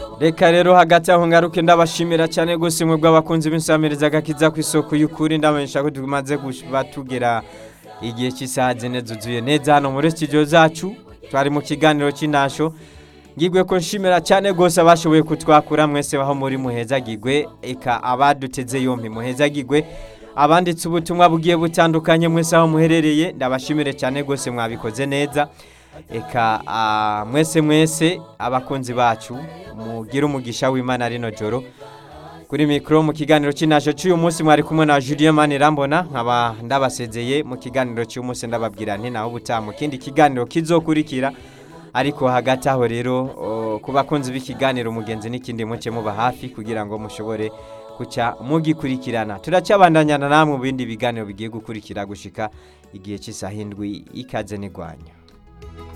reka rero hagati aho ngaruke ndabashimira cyane gusa imwe bw'abakunzi b'insamiriza agakiza ku isoko y'ukuri ndamenyesha ko tumaze kuba tugera igihe cy'isaha zine zuzuye neza hano muri studio zacu twari mu kiganiro cy'intasho ngigwe ko nshimira cyane rwose abashoboye kutwakura mwese baho muri muhezagigwe eka abaduteze yompi muhezagigwe abanditse ubutumwa bugiye butandukanye mwese aho muherereye ndabashimire cyane rwose mwabikoze neza eka ah, mwese mwese abakunzi bacu mugire umugisha w'imana rino joro kuri mikoro mu kiganiro cy'intasho cy'uyu munsi mwari kumwe na Julien Manirambona nkaba ndabasezeye mu kiganiro cy'uyu munsi ndababwira nti naho ubutaha mu kindi kiganiro kizokurikira ariko hagati aho rero o, ku bakunzi b'ikiganiro umugenzi n'ikindi muce muba hafi kugira ngo mushobore kuca mugikurikirana turacyabandanyana namwe mu bindi biganiro bigiye gukurikira gushika igihe cy'isaha indwi ikaze n'igwanya